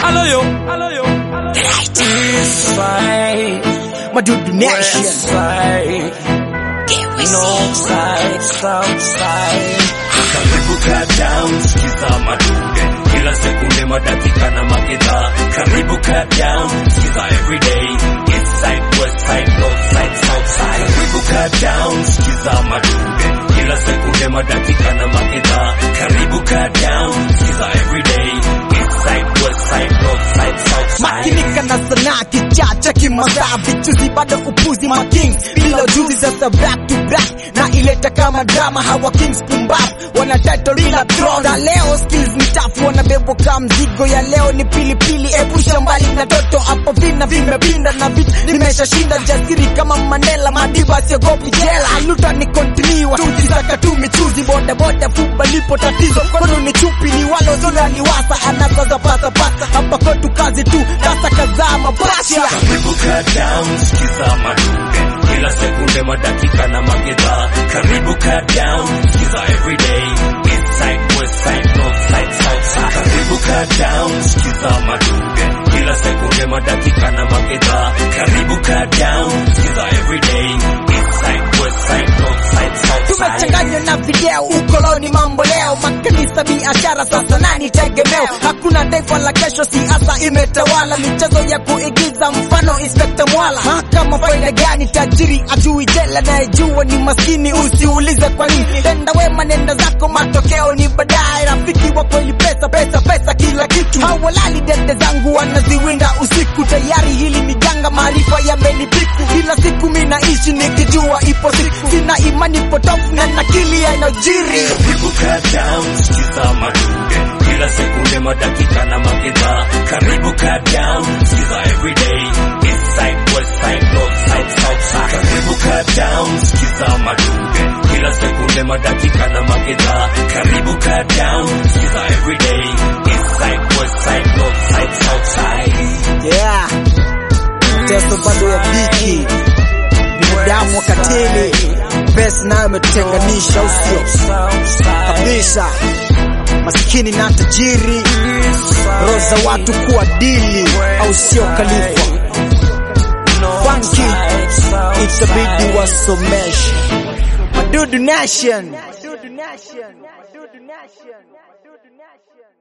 Hello yo, hello yo. East side, Madudu Nation. west side, north side, south side. Karibu kaa down, sikiza madude kila sekunde, madakika na magedha. Karibu kaa down, sikiza everyday. East side, west side, north side, south side. Karibu kaa down, sikiza madude kila sekunde, madakika na magedha. Karibu kaa down, sikiza everyday. East side, west side, north side, south side. makinika na sanaa kichacha kimasaa vichuzi bado upuzi ma kings bila ujuzi sasa back to back na ileta kama drama hawa kings pumbaf wana title ila throne na leo skills ni tafu wanabebwa kama mzigo ya leo ni pilipili epusha mbali na toto hapo vina vimepinda na vita nimeshashinda jasiri kama Mandela madiba siogopi jela aluta ni continue tukisaka tu michuzi boda boda fuba lipo tatizo kono ni chupi ni walo zona ni wasa anazaza pasa pasa hapa kwetu kazi tu kasa kazaa mabasha Karibu kaa down, sikiza madude kila sekunde, madakika na magedha. Karibu kaa down, sikiza everyday. East side, west side, north side, south side. Karibu kaa down, sikiza madude kila sekunde, madakika na magedha. Karibu kaa down, sikiza everyday. East side, west side, north side, south side. tumechanganywa na video ukoloni mambo leo makanisa biashara sasa nani tegemeo hakuna taifa la kesho siasa imetawala michezo ya kuigiza mfano inspekta mwala mahakama faida gani tajiri ajui jela nayejua ni maskini usiulize kwa nini tenda wema nenda zako matokeo ni baadaye rafiki wa kweli pesa pesa pesa kila kitu hawalali dende zangu wanaziwinda usiku tayari hili ni janga maarifa yamenipiku kila siku mi naishi nikijua ipo siku sina imani potofu na nakili yanayojiri Karibu kaa down, sikiza madude kila sekunde, madakika na magedha. Karibu kaa down, sikiza everyday. East side, west side, north side, south side. Karibu kaa down, sikiza madude kila sekunde, madakika na magedha. Karibu kaa down, sikiza everyday. East side, west side, north side, south side. yeah teso bado ya dhiki binadamu wakatili pesa nayo imetutenganisha usio kabisa maskini na tajiri roho za watu kuwa dili au sio kalifa funky itabidi wasomeshe madudu nation Madudu nation Madudu nation Madudu nation